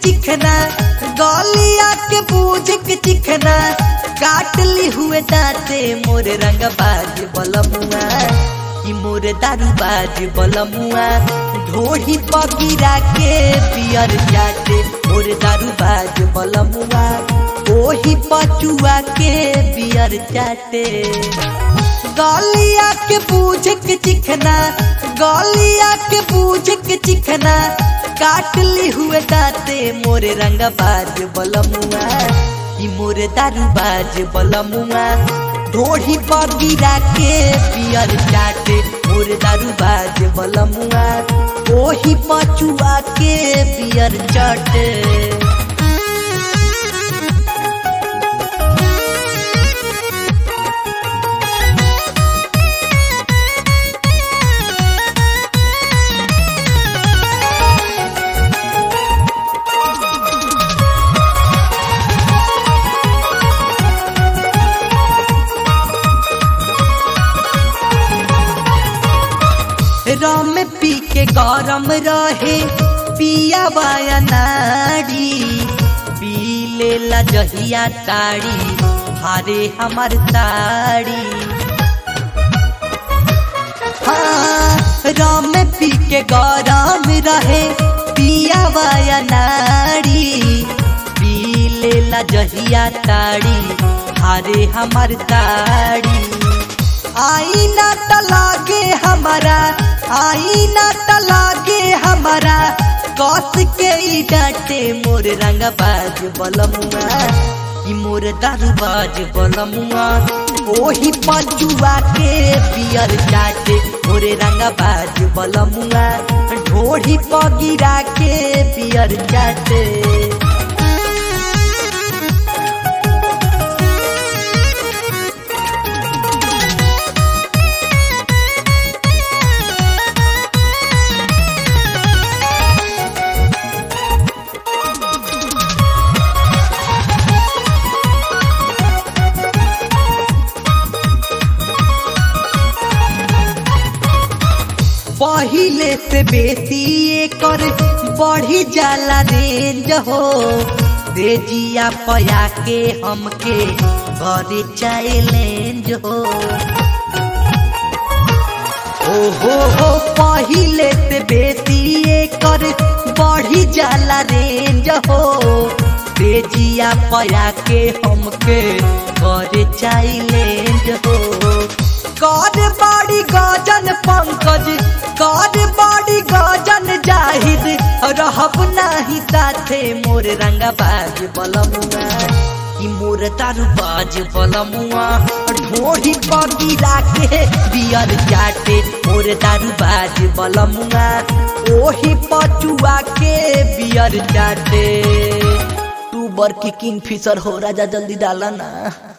चिखना गलिया के बूझ के चिखना काट ली हुए दांते मोर रंग बाज बलमुआ कि मोर दारू बाज बलमुआ ढोही पगिरा के पियर जाते मोर दारू बाज बलमुआ ओही पचुआ के बियर चाटे गलिया के बूझ के चिखना गलिया के बूझ के चिखना काट ली हुए दाते मोरे रंग बाज बलमुआ ई मोरे दारू बाज बलमुआ ढोढ़ी पर गिरा के पियर चाटे मोरे दारू बाज बलमुआ ओही पचुआ के पियर चाटे रम पी के गरम रहे पिया बाया नाड़ी पी लेला जहिया ताड़ी हारे हमार ताड़ी हाँ रम पी के गरम रहे पिया बाया नाड़ी पी लेला जहिया ताड़ी हारे हमार ताड़ी आईना तलागे हमारा आईना तलागे हमारा कस के ई डांटे मोर रंग बाज बलमुआ ई मोर दारू बाज बलमुआ ओही पजुआ के पियर चाटे मोरे रंग बाज बलमुआ ढोढ़ी पगिरा के पियर चाटे पहिले से बेसी एकर बढ़ी जाला रेंज हो तेजिया पया के हमके करे चैलेंज हो ओहो हो पहिले से बेसी एकर बढ़ी जाला रेंज हो तेजिया पया के हमके करे चैलेंज हो कर बाड़ी गजन पंकज कर बाड़ी गजन जाहिद रहब नाही साथे मोर रंगा बाज बलमुआ ई मोर तारू बाज बलमुआ ढोही पगिरा के बियर चाटे मोर दारू बाज बलमुआ ओही पचुआ के बियर चाटे तू बरकी किंग फिशर हो राजा जल्दी डाला ना